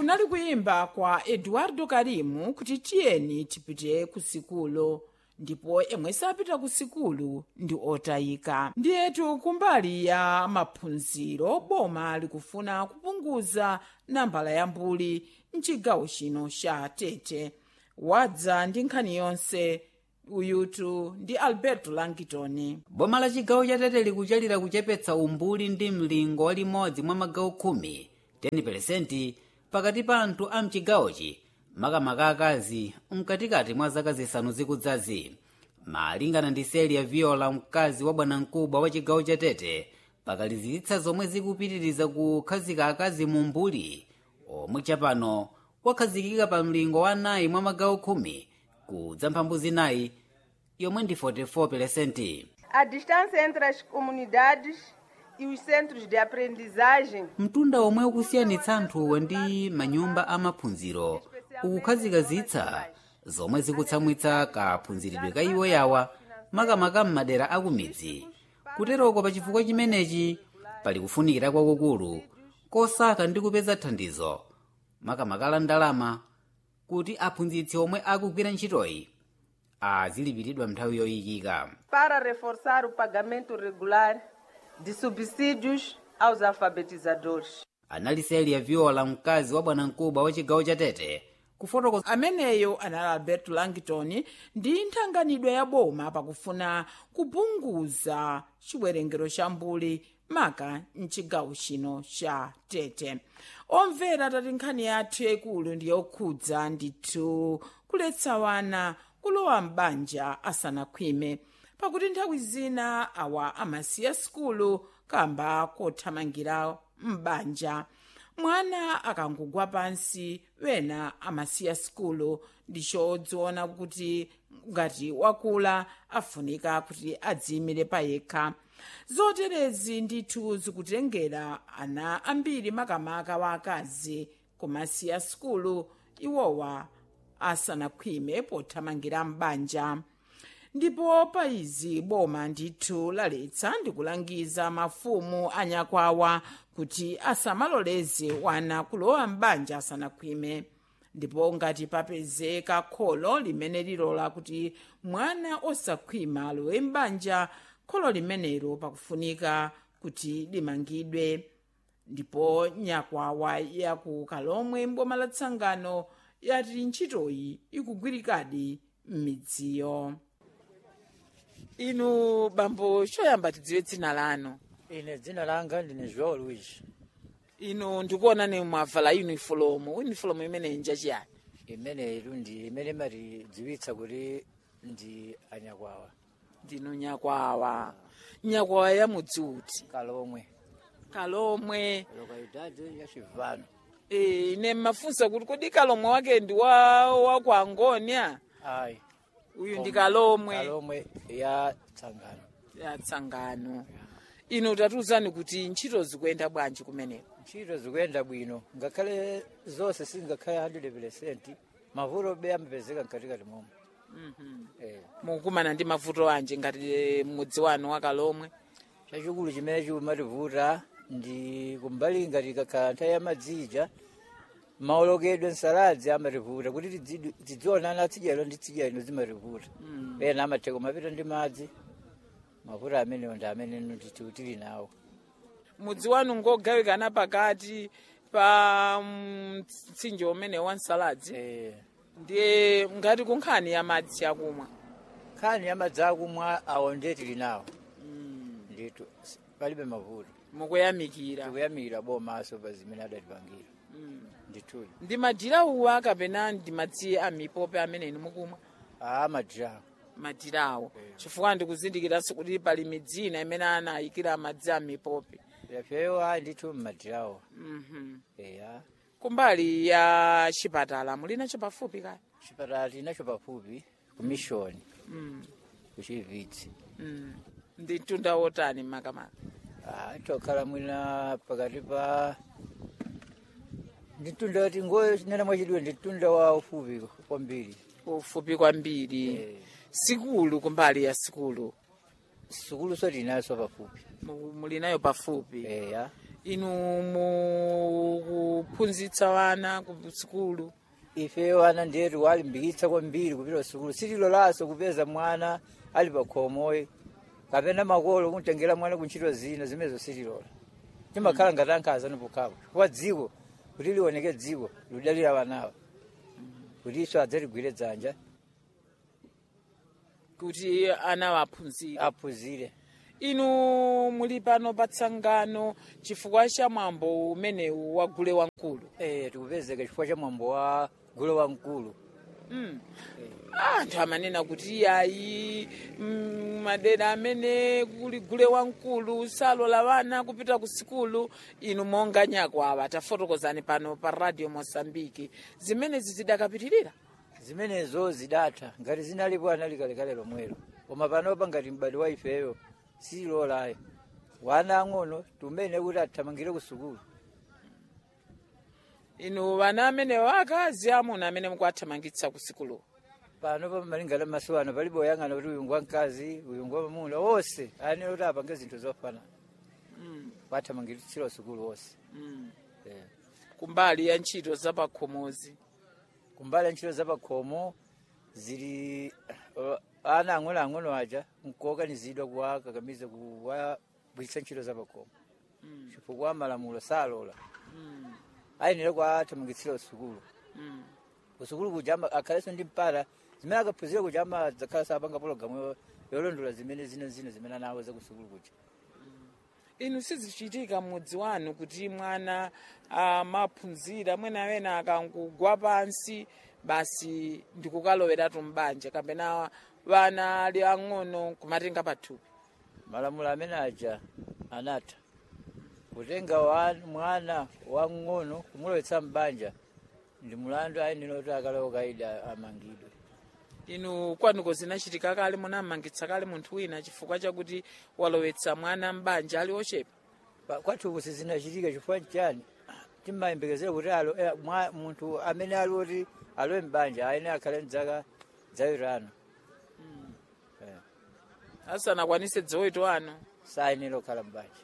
kunali kuyimba kwa eduardo karimu kuti tiyeni tipite ku sikulu ndipo emwe sapita ku sikulu ndi otayika ndiyetu kumbali ya maphunziro boma likufuna kupunguza nambala ya mbuli mchigawo chino cha tete wadza ndi nkhani yonse uyutu ndi alberto langitoni boma la chigawo cha tete likuchalira kuchepetsa umbuli ndi mlingo wa limodzi mwa magawo khumi 10% pakati pa anthu a mchigawochi makamaka akazi mkatikati mwa zaka zisanu zikudzazi malingana ndi seli ya viola mkazi wa bwanamkubwa wa chigawo cha tete pakalizitsa zomwe zikupitiriza kukhazika akazi mu mbuli omwe chapano wakhazikika pa mlingo wa nayi mwa magawo khumi kudza mphambu zinayi yomwe ndi 44%. A distância entre as comunidades e os centros de aprendizagem mtunda omwe ukusiyanitsa anthuwo ndi manyumba amaphunziro ukukhazikazitsa zomwe zikutsamwitsa kaphunziridwe ka iwo yawa makamaka m'madera akumidzi kuteroko pa chifukwa chimenechi pali kufunikira kwakukulu kosaka ndi kupeza thandizo makamaka la ndalama kuti aphunzitsi omwe akugwira ntchitoyi azilipiridwa nthawi yoyikika para reforçar o pagamento regular de subsídios aos alfabetizadores. anali Celia viola mkazi wa bwanamkubwa wa chigawo cha tete kufotokoza ameneyo anali alberto langton ndi nthanganidwe ya boma pakufuna kupunguza chiwerengero cha mbuli maka mchigawo chino cha tete omvera tati nkhani yathu yaikulu ndi yokhudza ndithu kuletsa wana kulowa m'banja asanakhwime pakuti nthawi zina awa amasiya sikulu kamba kothamangira m'banja mwana akangogwa pansi wena amasiya sikulu ndichodziona kuti ngati wakula afunika kuti adziyimire payekha zoterezi ndithu zikutengera ana ambiri makamaka wa akazi kumasiya sikulu iwowa asanakhwime pothamangira m'banja ndipo pa izi boma ndithu laletsa ndi kulangiza mafumu anyakwawa kuti asamaloleze wana kulowa m'banja asanakhwime ndipo ngati papezeka kholo limene lilola kuti mwana osakhwima alowe m'banja kholo limenelo pakufunika kuti limangidwe ndipo nyakwawa yaku kalomwe mboma la tsangano yati ntchitoyi ikugwirikadi m'midziyo inu bambo choyamba tidziwe dzina lanu ine dzina langa ndine joão luis inu ndikuona ni mwavala uniform uniform imene njachiyani imene ilu ndi imene imatidziwitsa kuti ndi anyakwawa ndinu nyakwawa nyakwawa ya mudzi uti kalomwe kalomwe lokalidade ya chivano e, ine mmafunsa kuti kodi kalomwe wake ndi wa waku angonia ayi uyu ndi kalomwe kalomwe ya tsangano ya tsangano inu tatiuzani kuti ntchito zikuyenda bwanji kumeneko ntchito zikuyenda bwino ngakhale zonse sizingakhale 100% mavuto be amapezeka mkatikati momwe eh. mukumana ndi mavuto anji ngati mudzi wanu wa kalomwe chachikulu chimene chimativuta ndi kumbali ngati kakhala nthawi ya madzija maolokedwe nsaladzi amativuta kuti tidzi- tidzionana atsidyalo ndi tsidyalo zimativuta ena amatheka mapita ndi madzi mavuto amenewo ndi amene ndithu tili nawo mudzi wanu ngogawikana pakati pa mtsinje umene wa nsaladzi Eh, ndiye ngati kunkhani ya madzi akumwa nkhani ya madzi akumwa awo ndiye tili nawo ndithu s- palibe mavuto mukuyamikira tikuyamikira bomaso pa zimene adatipangira ndithu ndi madirawa kapena ndi madzi a mipope amene inu mukumwa a madirawo madirawo chifukwa ndikuzindikiranso kuti pali midzi ina imene anayikira madzi a mipope yapyeyo a ndithu mmadirawo Mhm. eya kumbali ya chipatala mulinacho pafupi kaya chipatala tinacho pafupi ku mission ku chivitsi Mm. ndi mtunda wotani makamaka Ah, tokhala mwina pakati pa ndi mtunda wati ngoyo nena mwachidwe ndi mtunda wa ufupi kwambiri ufupi kwambiri Eh. sikulu kumbali ya sikulu sukulu so tinaso pafupi Mu- mulinayo pafupi eya inu kuphunzitsa wana ku sukulu ife wana ndetu walimbikitsa kwambiri kupita kusukulu sililolaso kupeza mwana ali pakhomoyi kapena makolo kumtengera mwana kuntchito zina zimenezo sililola timakhala ngati ankhazani pokhapo chifukwa dziko kuti lioneke dziko lidalira wanawa kuti iso adzaligwire dzanja kuti ana waphunzire aphunzire inu muli pano pa tsangano chifukwa cha mwambo umenewu wa gule wamkulu eh tikupezeka chifukwa cha mwambo wa gule wamkulu mm. anthu amanena kuti iyayi mm, madera amene kuli gule wamkulu salola wana kupita ku sikulu inu monga nyakwawa tafotokozani pano pa radio mosambiki zimenezi zidakapitirira zimenezo zidatha ngati zinalipo anali kalekale lomwelo koma panopa ngati m'bale wa ifeyo silolayo wana ang'ono tumene kuti athamangire ku sukulu inu vana amene wakazi amuna amene mukuathamangitsa ku sikulu pano pamalingana maso ano palibe oyang'ana kuti uyu ngwamkazi uyu ngwamamuna wonse ayenera kuti apange zinthu zofanana mm. wathamangitsira sukulu wonse mm. Eh. kumbali ya ntchito zapakhomozi kumbali ntchito zapakhomo zili uh, ana ang'onoang'ono aja nkuokanizidwa kuwakakamiza kuwagwiritsa ntchito zapakhomo mm. chifukwa malamulo salola mm. ayenera kuwathamangitsira sukulu mm. kusukulu kuja ama- akhalenso ndi mpata zimene akaphunzira kuja amadzakhala sapanga pologalamu yo- yolondola zimene zina zina zimene anawo zakusukulu kuja inu sizichitika m'mudzi wanu kuti mwana amaphunzira mwina amene akangugwa pansi basi ndikukaloweratu mbanja kapena vana ali ang'ono kumatenga pathupi malamulo amene aja anatha kutenga wa- mwana wang'ono kumulowetsa mbanja ndi mulandu ayenera kuti akalowa kaida amangidwe inu kwanuko zinachitika kale munamangitsa kale munthu wina chifukwa chakuti walowetsa mwana mbanja ali ochepa Pa- kwathu sizinachitika chifukwa chani timayembekezera kuti alo eh, mwa- munthu amene ali oti alowe mbanja ayenera akhale mdzaka dzawirano Eh, asanakwanise dzoweto ano sayenera kukhala mbanja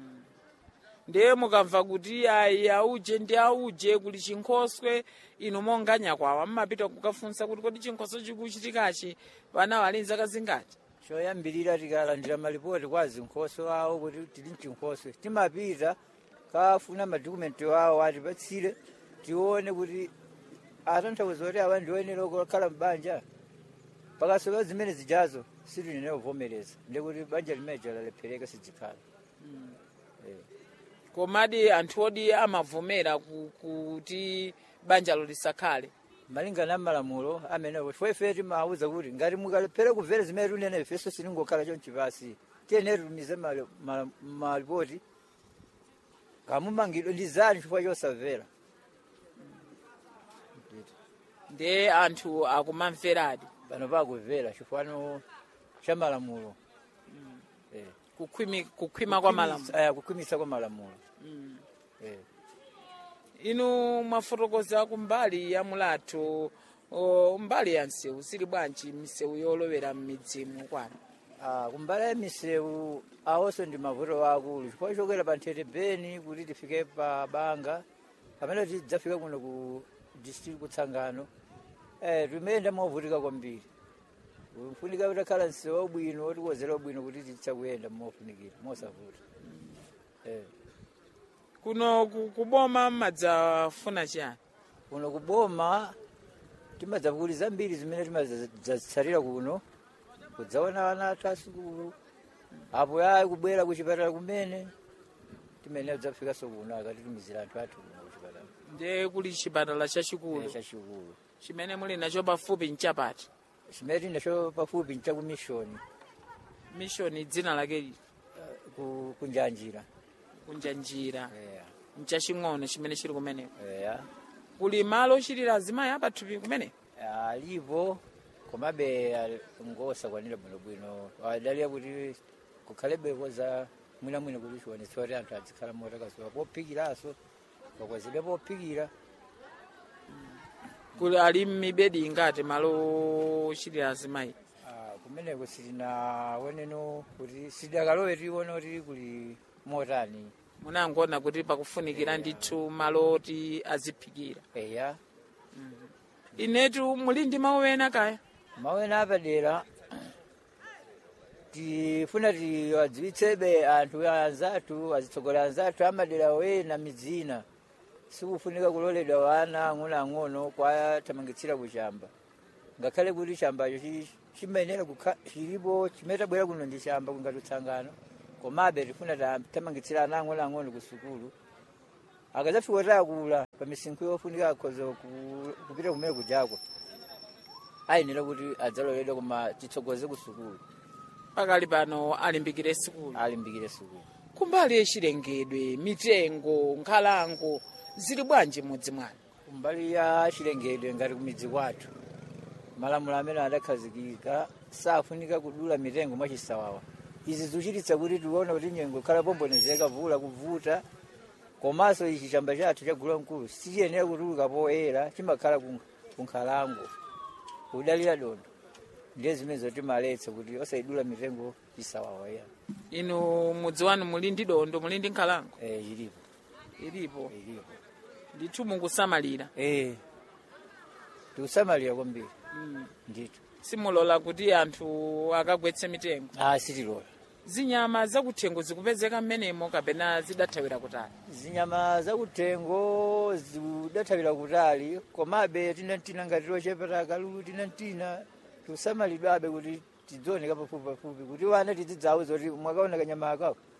ndiye mukamva kuti ayi auje ndi auje kuli chinkhoswe inu monga nyakwawa mmapita kukafunsa kuti kodi chinkhoswe chikuchitikachi vana wali nzaka zingati choyambirira tikalandira malipoti kwa zinkhoswe awo kuti tili mchinkhoswe timapita kafuna madokumenti awo atipatsire tione kuti atanthauza kuti awa ndioyenera kukhala mbanja pakasowa zimene zijazo sitinene kuvomereza ndikuti banja limeja lalephereka sidzikhala Eh. komadi anthu odi amavomera ku- kuti banjalo lisakhale malingana malamulo amenewo chifukwa ife timawuza kuti ngati mukalephera kumvera zimene tunena ifenso sitingokhala chonchipasi tiyenera tumize mali- mala- malipoti kamumangidwe ndi zani chifukwa chosamvera ndiye anthu akumamveradi pano pakumvera chifukwa cha malamulo Eh. kukhwimi- kukhwima kwa malamulo Eh, kukhwimitsa kwa malamulo Mm. Eh. inu mwafotokoza kumbali ya mulatho o, mbali ya msewu sili bwanji misewu yolowera m'midzimu kwanu Ah, kumbali ya misewu awonso ndi mavuto akulu chifukwa chokera pa nthete beni kuti tifike pa banga pamene tidzafika kuno ku district kutsangano eh, timayenda movutika kwambiri ufunika kuti akhala msewu wabwino otikozera wabwino kuti titha kuyenda mofunikira mosavuta eh. kuno ku- kuboma mmadzafuna chiyani kuno kuboma timadzapukuli zambiri zimene timadzazitsatira kuno kudzaona ana athu asukulu apo yayi kubwera kuchipatala kumene timene tidzafikanso kuno akatitumizira anthu athu kuno kuchipatala ndiye kuli chipatala chachikulu Eh, chachikulu chimene muli nacho pafupi nchapati chimene tinacho pafupi nchakumishoni mishoni dzina lake lili ku- kunjanjira kunja njira Eh, mchaching'ono chimene chili kumeneko eh, kuli malo ochitira azimayi apathupi kumene alipo komabe ali- ngosakwanira bwinobwino adaliya kuti kukhalebeko za mwinamwina kuti chionetsa kuti anthu adzikhala motakasowa pophikiranso pakwazidwa pophikira kuli ali mmibedi ingati malo ochitira azimayi Ah, kumeneko silinaoneno kuti sidakalowe tione kuti kuli motani munangoona kuti pakufunikira ndithu malo oti aziphikira eya inetu muli ndi mawu ena kaya mawena apadera tifuna tiwadziwitsebe anthu anzathu azitsogolera anzathu amadera wena midzina sikufunika kuloledwa wana ang'onoang'ono kwathamangitsira kuchamba ngakhale kuti chambacho chi- chimayenera kukha- chilipo chimetabwera kuno ndi chamba kungati utsangano komabe tifuna tamangitsira ana ang'onoang'ono ku sukulu akadzafika takula pa misinkhu yofunika akhoza ku- kupita kumene kujako ayenera kuti adzaloledwa koma titsogoze ku sukulu pakali pano alimbikire sukulu alimbikire sukulu kumbali yachilengedwe mitengo nkhalango zili bwanji mudzi mwanu kumbali ya chilengedwe ngati kumidzi kwathu malamulo amene adakhazikika safunika kudula mitengo mwachisawawa izi zikuchititsa kuti tione kuti nyengo khala pombonezeka vula kuvuta komanso ichi chamba chathu cha gulu mkulu sichiyenera kutuluka poyera chimakhala ku- ku nkhalango kudalira dondo ndiye zimene zotimaletsa kuti osayidula mitengo chisawawa ya inu mudzi wanu muli ndi dondo muli ndi nkhalango eh ilipo ilipo ilipo ndithu mungusamalira eh tikusamalira kwambiri mm. ndithu simulola kuti anthu akagwetse mitengo ah sitilola zinyama zakuthengo zikupezeka mmenemo kapena zidathawira kutali zinyama zakuthengo zidathawira kutali komabe tinantina ngati tochepeta akalulu tinantina tikusamalidwabe kuti tidzioneka pafupi pafupi kuti wana tidzidzawo zoti mwakaona kanyama akawo